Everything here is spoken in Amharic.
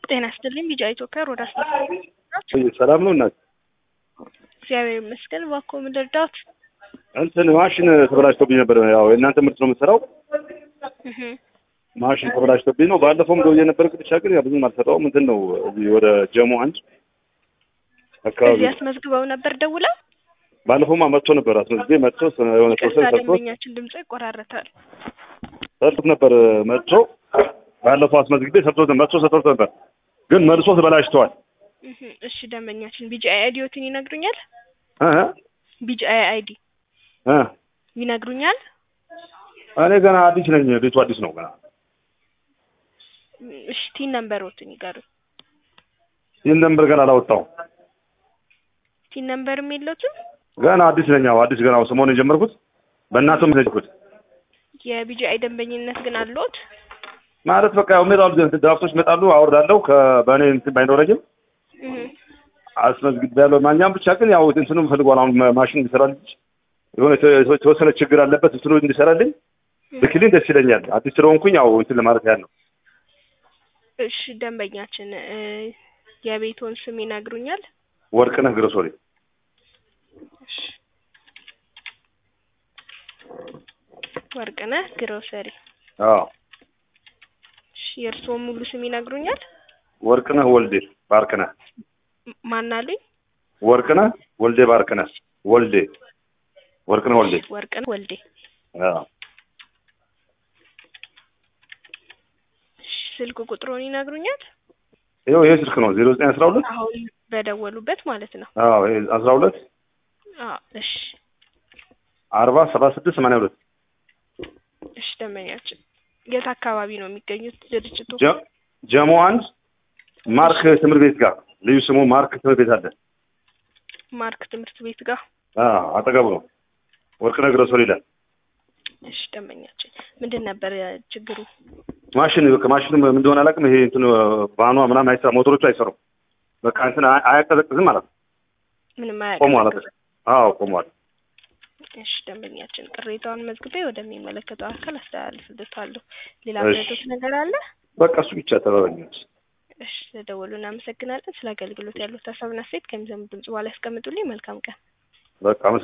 ጤና ይስጥልኝ ቢጫ ኢትዮጵያ ሮዳ ሰላም ነው እናት? እግዚአብሔር ይመስገን። እባክዎ ምን ልርዳዎት? እንትን ማሽን ተበላሽቶብኝ ነበር። ያው የእናንተ ምርት ነው የምትሰራው። እህ ማሽን ተበላሽቶብኝ ነው። ባለፈውም ደውዬ ነበር፣ ብቻ ግን ያው ብዙም አልሰጠውም። እንትን ነው እዚህ ወደ ጀሞ አንድ አካባቢ እዚህ አስመዝግበው ነበር ደውለው? ባለፈውማ መጥቶ ነበር። አስመዝግቤ መጥቶ የሆነ ፕሮሰስ ይቅርታ ሰርቶ ደንበኛችን ድምጾ ይቆራረጣል። ሰርቶት ነበር መጥቶ ባለፈው አስመዝግቤ ሰርቶት መጥቶ ሰርቶት ነበር፣ ግን መልሶ ተበላሽተዋል። እህ እሺ ደንበኛችን ቢጫ አይዲዎትን ይነግሩኛል? እ ቢጫ አይዲ እ ይነግሩኛል? እኔ ገና አዲስ ነኝ። ቤቱ አዲስ ነው ገና። እሺ ቲን ነምበሮትን ይገሩኝ። ይህን ነምበር ገና አላወጣሁም። ቲን ነምበርም የለውትም? ገና አዲስ ነኝ። ያው አዲስ ገና ሰሞኑን የጀመርኩት በእናንተም ነው የጀመርኩት የቢጂአይ ደንበኝነት ግን አለዎት? ማለት በቃ ያው ሜዳው ድራፍቶች ይመጣሉ፣ አወርዳለሁ። ከበእኔ እንትን ባይኖረኝም እህ አስመዝግቤያለሁ። ማኛም ብቻ ግን ያው እንትኑም ፈልጓል። አሁን ማሽን እንዲሰራልኝ የሆነ የተ- የተወሰነ ችግር አለበት። እንትኑ እንዲሰራልኝ ብክልኝ ደስ ይለኛል። አዲስ ስለሆንኩኝ ያው እንትን ለማለት ያህል ነው። እሺ ደንበኛችን እ የቤቶን ስም ይነግሩኛል? ወርቅነህ ግሮሶሪ እሺ ወርቅነህ ግሮሰሪ። አዎ እሺ የእርስዎ ሙሉ ስም ይነግሩኛል? ወርቅነህ ወልዴ ባርክነህ ም- ማን አሉኝ? ወርቅነህ ወልዴ ባርክነህ ወልዴ ወርቅነህ ወልዴ ወርቅነህ ወልዴ። አዎ እሺ ስልክ ቁጥሩን ይነግሩኛል? ይኸው ይሄ ስልክ ነው ዜሮ ዘጠኝ አስራ ሁለት አሁን በደወሉበት ማለት ነው። አዎ ይሄ አስራ ሁለት አዎ እሺ አርባ ሰባ ስድስት ሰማንያ ሁለት እሺ ደንበኛችን የት አካባቢ ነው የሚገኙት ድርጅቱ? ጀ- ጀሞ አንድ ማርክ ትምህርት ቤት ጋር ልዩ ስሙ ማርክ ትምህርት ቤት አለ። ማርክ ትምህርት ቤት ጋር። አዎ አጠገቡ ነው። ወርቅነህ ግሮሶሪ ይላል። እሺ ደንበኛችን ምንድን ነበር ችግሩ? ማሽን በቃ ማሽኑ ምን እንደሆነ አላውቅም። ይሄ እንትኑ ባኗ ምናምን አይሰራ ሞተሮቹ አይሰሩም። በቃ እንትን አያ- አያቀዘቅዝም ማለት ነው። ምንም ቆሟል። አያውቅም። አዎ ቆሟል። እሺ ደንበኛችን ቅሬታውን መዝግቤ ወደሚመለከተው አካል አስተላልፍልታለሁ። ሌላ እሺ። ምረቶች ነገር አለ? በቃ እሱ ብቻ ተባበኛል። እሺ ስለደወሉ እናመሰግናለን። ስለ አገልግሎት ያሉት ሀሳብና አስተያየት ከሚሰሙ ድምጽ በኋላ ያስቀምጡልኝ። መልካም ቀን። በቃ